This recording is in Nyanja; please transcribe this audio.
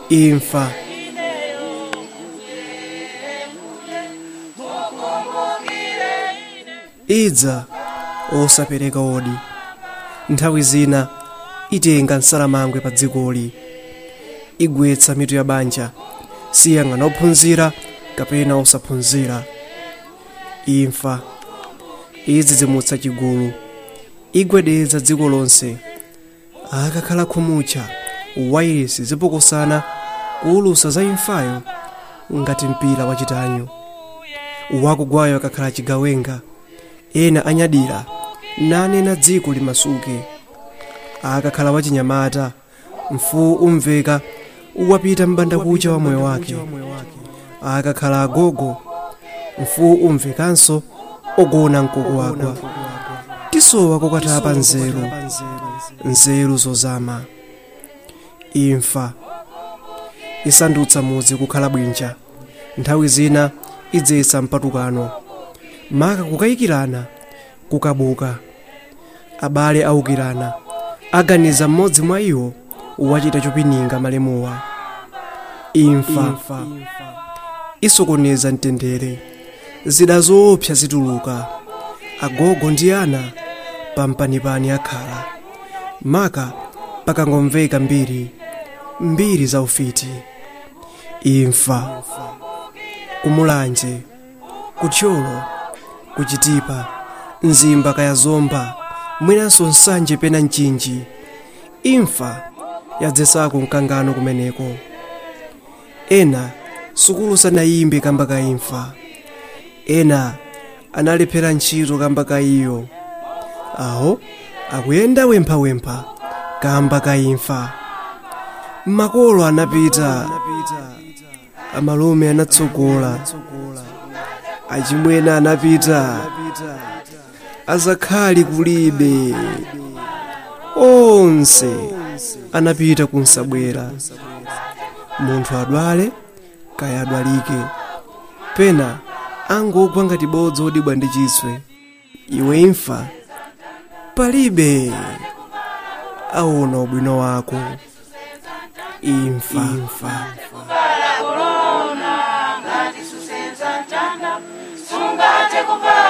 imfa idza osapereka odi nthawi zina itenga nsalamangwe pa dzikoli igwetsa mitu ya banja siyang'ana ophunzira kapena osaphunzira imfa idzidzimutsa chigulu igwedeza dziko lonse akakhala khumucha wairesi zipokosana kuwulusa za imfayo ngati mpira wachitanyo wakugwayo akakhala chigawenga ena anyadira nanena dziko limasuke akakhala wachinyamata mfuwu umveka wapita m'bandakucha wa moyo wake akakhala agogo mfuwu umvekanso ogona mkukuwagwa tisowa kokatapa nzeru nzeru zozama imfa isandutsa mudzi kukhala bwinja nthawi zina idzetsa mpatukano maka kukayikirana kukabuka abale awukirana aganiza mmodzi mwa iwo wachita chopininga malemuwa imfa isokoneza mtendere zida zoopsa zituluka agogo ndi ana pampanipani akhala maka pakangomveka mbiri mbiri za ufiti imfa kumulanje kuthyolo kuchitipa mzimba kaya zomba mwinanso nsanje pena mchinji imfa yadzesako mkangano kumeneko ena sukulu sanayimbe kamba ka imfa ena analephera ntchito kamba ka iyo aho akuyenda wemphawempha kamba ka imfa makolo anapita amalume anatsogola achimwene anapita azakhali kulibe onse anapita kunsabwera munthu adwale kaya adwalike pena angogwa ngati bodzi odibwa ndi chiswe iwe imfa palibe aona ubwino wako imfa, imfa. kuvala korona ngati susenza mtanda sungate kuvala